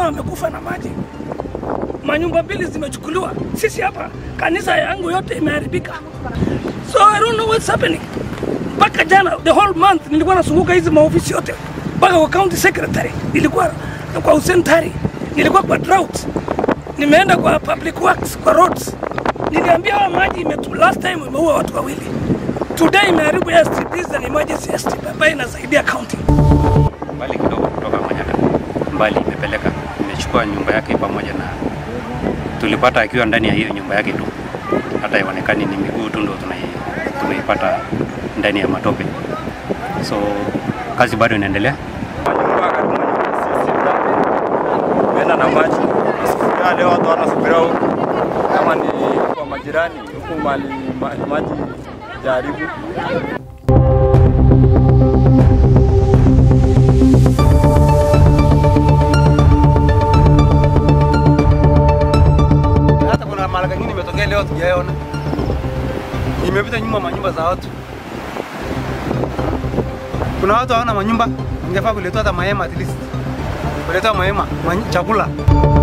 wamekufa na maji, manyumba mbili zimechukuliwa. Sisi hapa kanisa yangu yote imeharibika, so I don't know what's happening. Mpaka jana the whole month nilikuwa nasunguka hizi maofisi yote, mpaka kwa county secretary, nilikuwa kwa Hussein Tari, nilikuwa kwa drought, nimeenda kwa public works, kwa roads. Niliambia hawa maji imetu, last time imeua watu wawili, today imeharibu airstrip. This is an emergency airstrip ambayo inasaidia county. mbali kidogo kutoka Manyata, mbali imepeleka, imechukua nyumba yake pamoja na tulipata akiwa ndani ya hiyo nyumba yake tu, hata ionekani ni miguu tu ndo tunai- tumeipata ndani ya matope. So kazi bado inaendelea. Tumeenda na maji nasubiria leo, watu wanasubiria huku kama ni kwa majirani huku mali ma- maji jaribu hata kuna mara kingine imetokea leo tujaona, imepita nyuma manyumba za watu. Kuna watu hawana manyumba, ingefaa kuletewa hata mahema at least, kuletewa mahema, many- chakula